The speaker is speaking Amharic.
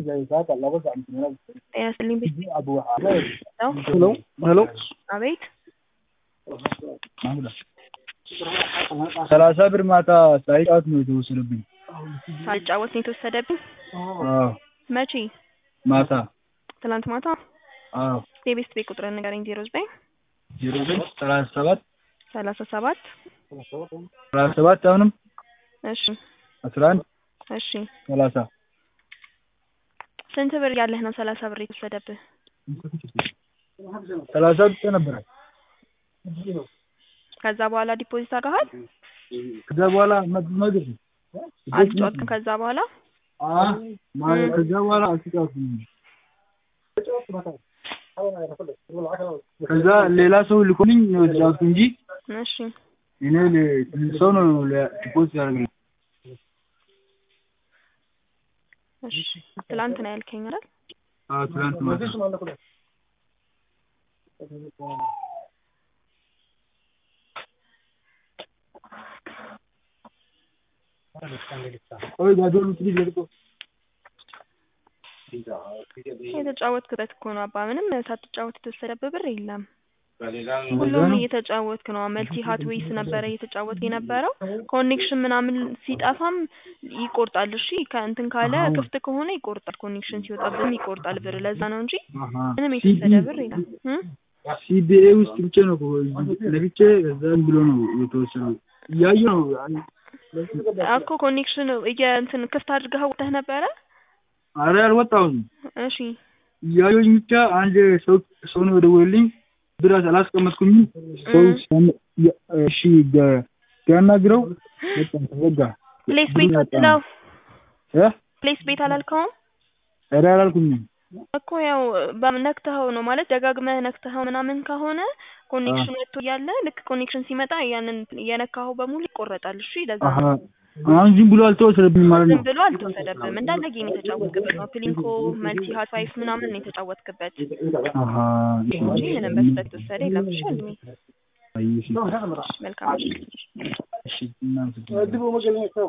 ጤና ይስጥልኝ ቤት ነው? ሄሎ ሄሎ አቤት ሰላሳ ብር ማታ ሳይጫወት ነው የተወሰደብኝ። ሳልጫወት ነው የተወሰደብኝ። አዎ መቼ? ማታ ትናንት ማታ። አዎ የቤት ቤት ቁጥር ንገረኝ። ዜሮ ዘጠኝ ዜሮ ዘጠኝ ሰላሳ ሰባት ሰላሳ ሰባት ሰላሳ ሰባት አሁንም እሺ አስራ አንድ እሺ ሰላሳ ስንት ብር ያለህ ነው ሰላሳ ብር የተወሰደብህ? ሰላሳ ብቻ ነበረ። ከዛ በኋላ ዲፖዚት አድርገሃል? ከዛ በኋላ መግብ አልጫወትክም? ከዛ በኋላ ማለት ከዛ በኋላ አልተጫወትኩም። ከዛ ሌላ ሰው ልኮልኝ ነው የተጫወትኩ እንጂ እሺ እኔ ለ- ሰው ነው ዲፖዚት ያደርግልኝ። እሺ ትላንት ነው ያልከኝ አይደል? አዎ ትናንት ማታ ቆይ ጋዶሉ ትንሽ ልርቆ የተጫወትክበት እኮ ነው አባ። ምንም ሳትጫወት የተወሰደብህ ብር የለም። ሁሉም እየተጫወትክ ነው። መልቲ ሀት ዌይስ ነበረ እየተጫወትክ የነበረው። ኮኔክሽን ምናምን ሲጠፋም ይቆርጣል። እሺ ከእንትን ካለ ክፍት ከሆነ ይቆርጣል። ኮኔክሽን ሲወጣብህም ይቆርጣል ብር። ለዛ ነው እንጂ ምንም የተወሰደ ብር የለም። እም? ሲቢኤ ውስጥ ብቻ ነው እኮ ለብቻ ከዛም ብሎ ነው የተወሰነው። እያየሁ ነው እኮ ኮኔክሽን የእንትን ክፍት አድርገህ ወጥተህ ነበረ። አረ አልወጣሁም። እሺ እያየሁኝ ብቻ አንድ ሰው ሰው ነው የደወለልኝ። ብር አላስቀመጥኩኝም። ሰው ሲያነ- ያ- እሺ ጋ- ሲያናግረው በቃ ተዘጋ። ፕሌስ ቤት ወጥለው እ ፕሌስ ቤት አላልከውም ኧረ አላልኩኝም። እኮ ያው በ- ነክተኸው ነው ማለት ደጋግመህ ነክተኸው ምናምን ከሆነ ኮኔክሽን ወጥቶ እያለ ልክ ኮኔክሽን ሲመጣ ያንን የነካኸው በሙሉ ይቆረጣል። እሺ ለዛ አሀ ነው አሁን ዝም ብሎ አልተወሰደብኝም ማለት ዝም ነው። ብሎ አልተወሰደብህም። እንዳለ ጌም የተጫወትክበት ነው። ፕሊንኮ መልቲ ሀት ፋይፍ ምናምን ነው የተጫወትክበት አሀ እሺ እንጂ ምንም በስህተት የተወሰደ የለም። እሺ ወንድሜ አይ እሺ መልካም እሺ እናመሰግናለን።